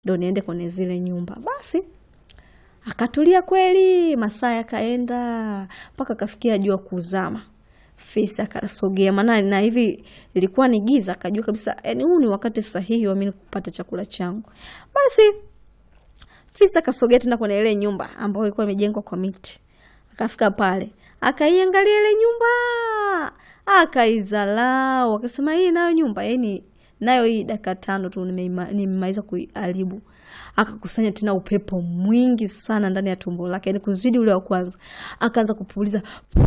ndo niende kwenye zile nyumba. Basi akatulia kweli, masaa yakaenda mpaka akafikia jua kuzama. Fisi akasogea, maana na hivi ilikuwa ni giza, akajua kabisa yani huu ni wakati sahihi wa mimi kupata chakula changu. Basi fisi akasogea tena kwenye ile nyumba ambayo ilikuwa imejengwa kwa miti. Akafika pale, akaiangalia ile nyumba, akaizalau, akasema hii nayo nyumba yani nayo hii dakika tano tu nimemaliza kuiharibu. Akakusanya tena upepo mwingi sana ndani ya tumbo lake, yani kuzidi ule wa kwanza. Akaanza kupuliza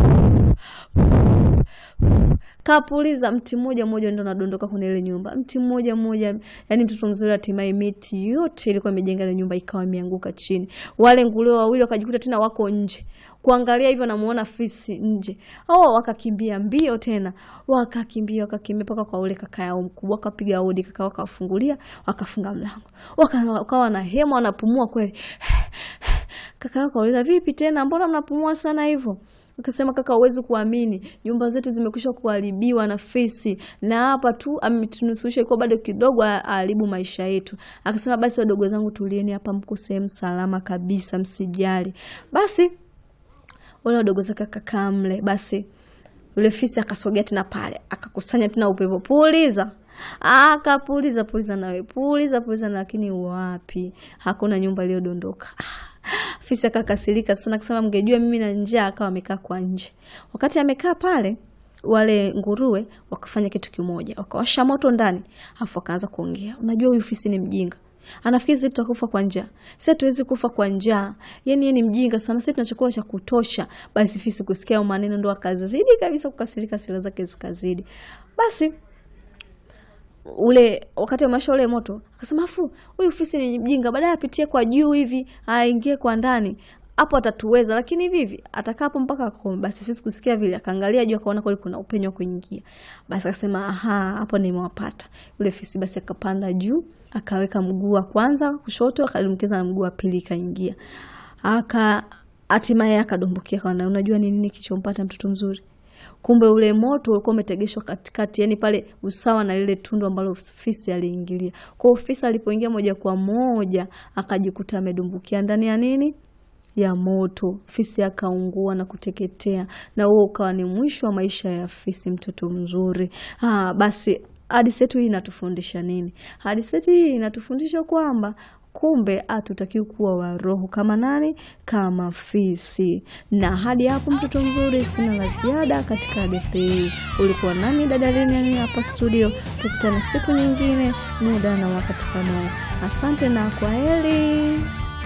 kapuliza, mti mmoja mmoja ndo nadondoka kwenye ile nyumba, mti mmoja mmoja. Yani mtoto mzuri, hatimaye miti yote ilikuwa imejenga ile nyumba ikawa imeanguka chini. Wale nguruwe wawili wakajikuta tena wako nje kuangalia hivyo, namuona fisi nje. Oh, wakakimbia mbio tena, wakakimbia wakakimbia mpaka kwa ule kaka yao mkubwa, wakapiga hodi, kaka wakafungulia, wakafunga mlango, wakawa na hema, wanapumua kweli. Kaka yao kauliza, vipi tena, mbona mnapumua sana hivyo? Akasema kaka, huwezi kuamini, nyumba zetu zimekwisha kuharibiwa na fisi, na hapa tu ametunusurusha, ilikuwa bado kidogo aharibu maisha yetu. Akasema basi, wadogo zangu, tulieni hapa, mko sehemu salama kabisa, msijali. Basi wale wadogo zake akakaa mle. Basi yule fisi akasogea tena pale, akakusanya tena upepo, puliza akapuliza puliza, nawe puliza puliza, lakini wapi, hakuna nyumba iliyodondoka. Fisi akakasirika sana, akasema mngejua mimi na njaa. Akawa amekaa kwa nje. Wakati amekaa pale, wale nguruwe wakafanya kitu kimoja, wakawasha moto ndani, afu wakaanza kuongea. Unajua huyu fisi ni mjinga anafikiri sisi tutakufa kwa njaa. Sisi hatuwezi kufa kwa njaa, yani yeye ni mjinga sana, sisi tuna chakula cha kutosha. Basi fisi kusikia maneno ndo akazidi kabisa kukasirika, sila zake zikazidi. Basi ule wakati wa masha ule moto akasema, afu huyu fisi ni mjinga, baadaye apitie kwa juu hivi aingie kwa ndani hapo atatuweza, lakini vivi atakaa hapo mpaka akome. Basi fisi kusikia vile, akaangalia juu, akaona kweli kuna upenyo wa kuingia. Basi akasema aha, hapo nimewapata. Yule fisi basi akapanda juu, akaweka mguu wa kwanza kushoto, akadumkiza na mguu wa pili, ikaingia aka hatimaye akadumbukia. Kaona, unajua ni nini kichompata mtoto mzuri? Kumbe ule moto ulikuwa umetegeshwa katikati, yani pale usawa na lile tundu ambalo fisi aliingilia. Kwa hiyo fisi alipoingia moja kwa moja akajikuta amedumbukia ndani ya nini ya moto. Fisi akaungua na kuteketea, na huo ukawa ni mwisho wa maisha ya fisi, mtoto mzuri. Ah, basi hadithi yetu hii inatufundisha nini? Hadithi yetu hii inatufundisha kwamba kumbe hatutakiwi kuwa waroho kama nani? Kama fisi. Na hadi hapo, mtoto mzuri, sina la ziada katika hadithi hii. Ulikuwa nami dada Lilian hapa studio, tukutane siku nyingine, muda na wakati kama huu. Asante na kwa heri.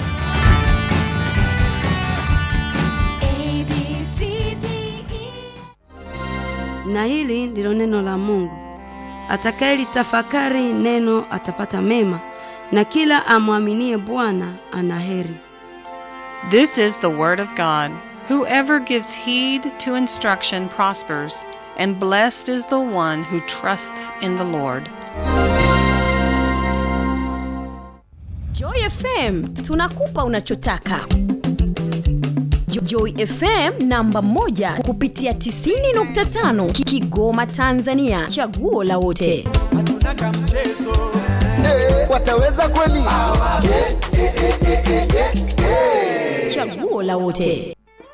Na hili ndilo neno la Mungu. Atakayelitafakari neno atapata mema, na kila amwaminie Bwana ana heri. This is the word of God. Whoever gives heed to instruction prospers, and blessed is the one who trusts in the Lord. Joy FM tunakupa unachotaka. Jo- Joy FM namba moja kupitia 90.5 Ki- Kigoma Tanzania, chaguo la wote. hatuna kamchezo wataweza kweli? Chaguo la wote.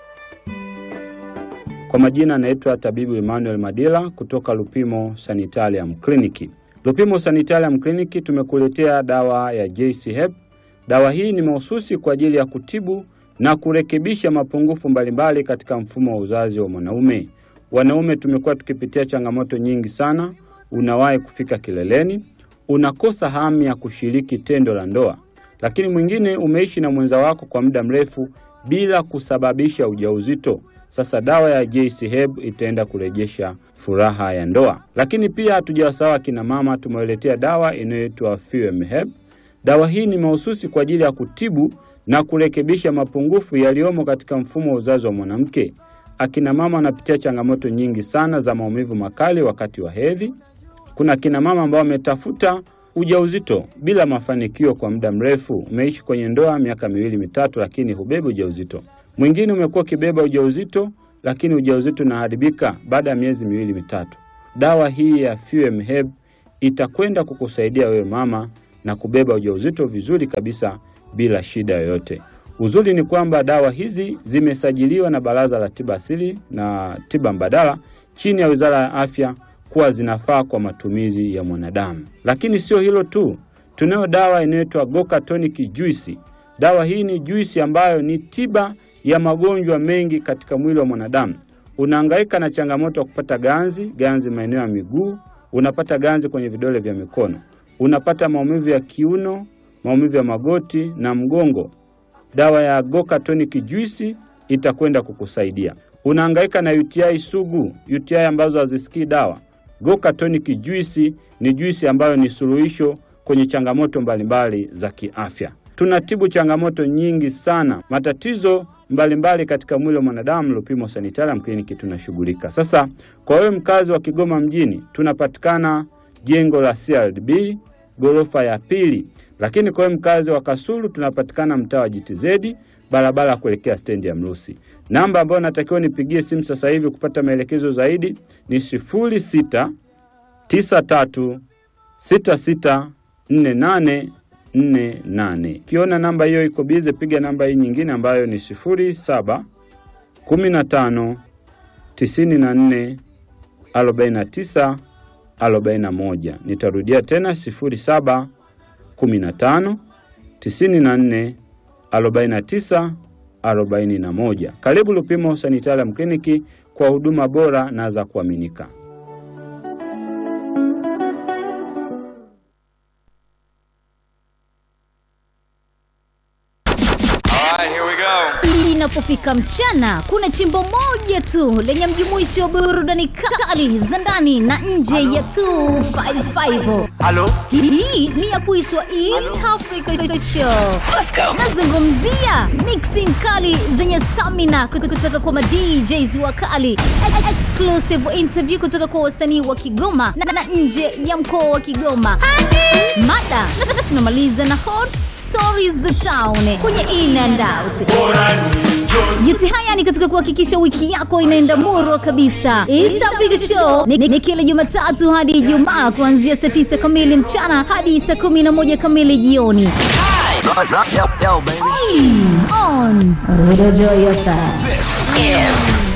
Kwa majina anaitwa tabibu Emmanuel Madila kutoka Lupimo Sanitarium Clinic. Lupimo Sanitarium Clinic tumekuletea dawa ya JC Hep. Dawa hii ni mahususi kwa ajili ya kutibu na kurekebisha mapungufu mbalimbali katika mfumo wa uzazi wa mwanaume. Wanaume tumekuwa tukipitia changamoto nyingi sana. Unawahi kufika kileleni, unakosa hamu ya kushiriki tendo la ndoa, lakini mwingine umeishi na mwenza wako kwa muda mrefu bila kusababisha ujauzito. Sasa dawa ya JC Herb itaenda kurejesha furaha ya ndoa. Lakini pia hatujawasahau akina mama, tumewaletea dawa inayoitwa Fuem Herb. Dawa hii ni mahususi kwa ajili ya kutibu na kurekebisha mapungufu yaliyomo katika mfumo wa uzazi wa mwanamke. Akina mama wanapitia changamoto nyingi sana za maumivu makali wakati wa hedhi. Kuna akina mama ambao wametafuta ujauzito bila mafanikio kwa muda mrefu. Umeishi kwenye ndoa miaka miwili mitatu, lakini hubebi ujauzito. Mwingine umekuwa ukibeba ujauzito, lakini ujauzito unaharibika baada ya miezi miwili mitatu. Dawa hii ya Fuem Herb itakwenda kukusaidia wewe mama na kubeba ujauzito vizuri kabisa bila shida yoyote. Uzuri ni kwamba dawa hizi zimesajiliwa na Baraza la Tiba Asili na Tiba Mbadala chini ya Wizara ya Afya kuwa zinafaa kwa matumizi ya mwanadamu. Lakini sio hilo tu, tunayo dawa inayoitwa Goka Tonic Juice. Dawa hii ni juisi ambayo ni tiba ya magonjwa mengi katika mwili wa mwanadamu. Unahangaika na changamoto ya kupata ganzi, ganzi maeneo ya miguu, unapata ganzi kwenye vidole vya mikono, unapata maumivu ya kiuno, maumivu ya magoti na mgongo. Dawa ya Goka Tonic Juice itakwenda kukusaidia. Unahangaika na UTI sugu, UTI ambazo hazisikii dawa. Goka Tonic Juice ni juisi ambayo ni suluhisho kwenye changamoto mbalimbali za kiafya. Tunatibu changamoto nyingi sana, matatizo mbalimbali katika mwili wa mwanadamu. Lupimo Sanitarium Clinic tunashughulika. Sasa kwa wewe mkazi wa Kigoma mjini, tunapatikana jengo la CRDB ghorofa ya pili, lakini kwa wewe mkazi wa Kasulu tunapatikana mtaa wa GTZ barabara ya kuelekea stendi ya Mrusi. Namba ambayo natakiwa nipigie simu sasa hivi kupata maelekezo zaidi ni sifuri sita tisa tatu sita sita nne nane nne nane. Ukiona namba hiyo iko bize, piga namba hii nyingine ambayo ni sifuri saba kumi na tano tisini na nne arobaini na tisa arobaini na moja. Nitarudia tena sifuri saba kumi na tano tisini na nne arobaini na tisa arobaini na moja. Karibu Lupimo Sanitarium Clinic kwa huduma bora na za kuaminika. Linapofika mchana, kuna chimbo moja tu lenye mjumuisho wa burudani kali za ndani na nje ya 255. Halo? Hii ni ya kuitwa East Africa Show. Nazungumzia mixing kali zenye stamina kutoka kwa madjs wakali, E- exclusive interview kutoka kwa wasanii wa Kigoma na, na nje ya mkoa wa Kigoma. Mada na tunamaliza na hot stories za town kwenye in and out. Yote haya ni katika kuhakikisha wiki yako inaenda murwa kabisa. East Africa Show ni, ni kila Jumatatu hadi Ijumaa kuanzia saa 9 kamili mchana hadi saa 11 kamili jioni. On Radio Joy FM.